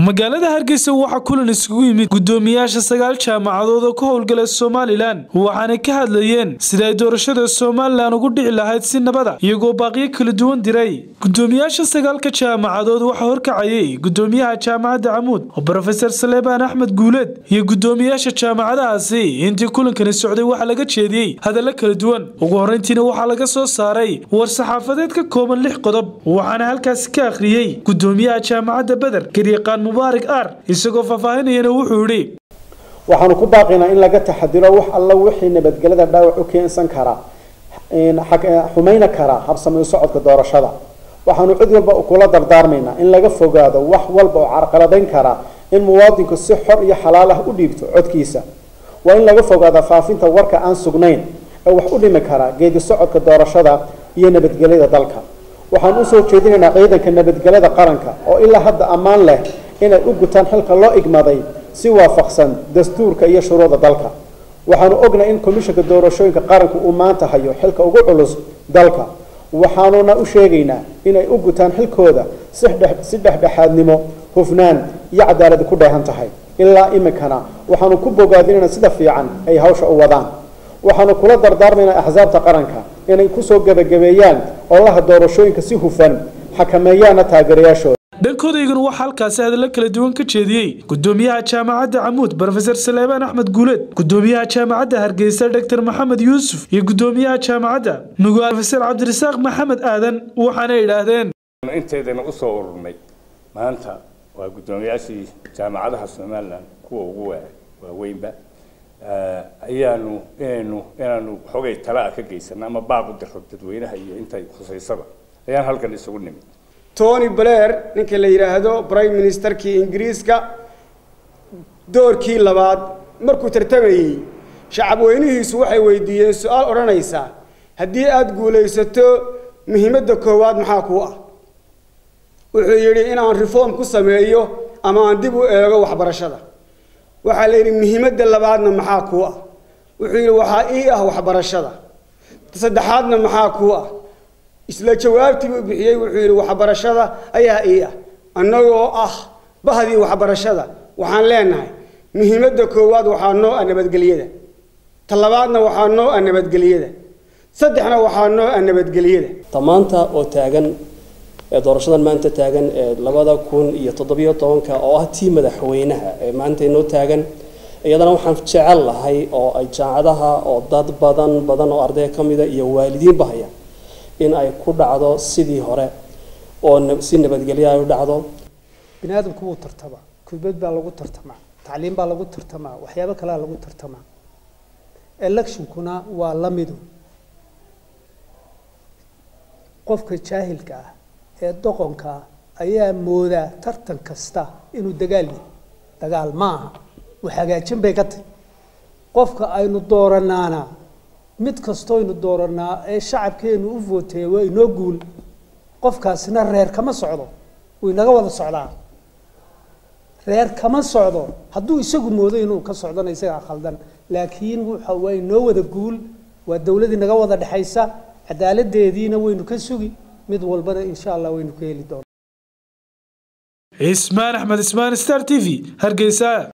magaalada hargeysa waxaa kulan isugu yimid gudoomiyaasha sagaal jaamacadood oo ka howlgala somalilan waxaanay ka hadlayeen sida ay doorashada somalilan ugu dhici lahayd si nabada iyagoo baaqiyo kala duwan diray gudoomiyaasha sagaalka jaamacadood waxaa horkacayay gudoomiyaha jaamacadda camuud oo brofeser saleebaan axmed guuleed iyo gudoomiyaasha jaamacadahaasi intii kulankani socday waxaa laga jeediyey hadallo kala duwan ugu horreyntiina waxaa laga soo saaray war saxaafadeed ka kooban lix qodob waxaana halkaasi ka akhriyey gudoomiyaha jaamacadda beder garyaqaan mubaarak ar isagoo faahfaahinayana wuxuu yidhi waxaanu ku baaqaynaa in laga taxadiro wax alla wixii nabadgelyada dhaawac u keensan kara xumayna kara habsami u socodka doorashada waxaanu cid walba kula dardaarmaynaa in laga fogaado wax walba oo carqaladayn kara in muwaadinku si xor iyo xalaal ah u dhiibto codkiisa waa in laga fogaada faafinta warka aan sugnayn ee wax u dhimi kara geedi socodka doorashada iyo nabadgelyada dalka waxaan usoo jeedinaynaa ciidanka nabadgelyada qaranka oo ilaa hadda ammaan leh inay u gutaan xilka loo igmaday si waafaqsan dastuurka iyo shuruucda dalka waxaanu ognahay in komishanka doorashooyinka qaranku uu maanta hayo xilka ugu culus dalka waxaanuna u sheegaynaa inay u gutaan xilkooda si dhexdhexaadnimo hufnaan iyo cadaaladi ku dheehan tahay ilaa iminkana waxaanu ku bogaadinayna sida fiican ay hawsha u wadaan waxaanu kula dardaarmaynaa axsaabta qaranka inay kusoo gebagabeeyaan olaha doorashooyinka si hufan xakameeyaana taageerayaashooda dhankoodaygan waxaa halkaasi hadallo kala duwan ka jeediyey gudoomiyaha jaamacadda camuud brofeser saleebaan axmed guuleed gudoomiyaha jaamacadda hargeysa doctor maxamed yuusuf iyo gudoomiyaha jaamacadda nugaal brofeser cabdirasaaq maxamed aadan waxaana idhaahdeen inteedana usoo ururnay maanta waa guddoomiyaashii jaamacadaha somalilan kuwa ugu waaweynba ayaanu inaynu inaanu xogay talaa ka geysano ama baaq u diro dadweynaha iyo intay khusaysaba ayaan halkan isugu nimid tony blair ninka la yidhaahdo prime ministerkii ingiriiska doorkii labaad markuu tartamayey shacab weynihiisu waxay weydiiyeen su-aal odhanaysa haddii aada guulaysato muhiimadda koowaad maxaa kuu ah wuxuu yidhi inaan reform ku sameeyo ama aan dib u eego waxbarashada waxaa la yidhi muhiimadda labaadna maxaa kuu ah wuxuu yidhi waxaa ii ah waxbarashada saddexaadna maxaa kuu ah isla jawaabtii buu bixiyey wuxuu yidhi waxbarashada ayaa ii ah annagoo ah bahdii waxbarashada waxaan leenahay muhiimadda koowaad waxaa noo ah nabadgelyada ta labaadna waxaa noo ah nabadgelyada saddexna waxaa noo ah nabadgelyada tamaanta oo taagan ee doorashadan maanta taagan ee labada kun iyo toddobiyo tobanka oo ah tii madaxweynaha ee maanta inoo taagan iyadana waxaan jecel lahay oo ay jaamacadaha oo dad badan badan oo arday ka mida iyo waalidiinba haya in ay ku dhacdo sidii hore oo si nabadgelyo ay u dhacdo bini aadamku wuu tartamaa kubad baa lagu tartamaa tacliim baa lagu tartamaa waxyaabo kalea lagu tartamaa electionkuna waa la midu qofka jaahilka ah ee doqonka ah ayaa moodaa tartan kasta inuu dagaal yahay dagaal ma aha wax hagaajin bay ka tahy qofka aynu dooranaana mid kastoynu dooranaa ee shacabkeenu u vooteeya waa inoo guul qofkaasina reer kama socdo wuu inaga wada socdaa reer kama socdo hadduu isagu moodo inuu ka socdona isagaa khaldan laakiin wuxa waa inoo wada guul waa dawladii naga wada dhexaysa cadaaladeediina waynu ka sugi mid walbana insha allah waynu ka heli doona cismaan axmed ismaan star t v hargeysa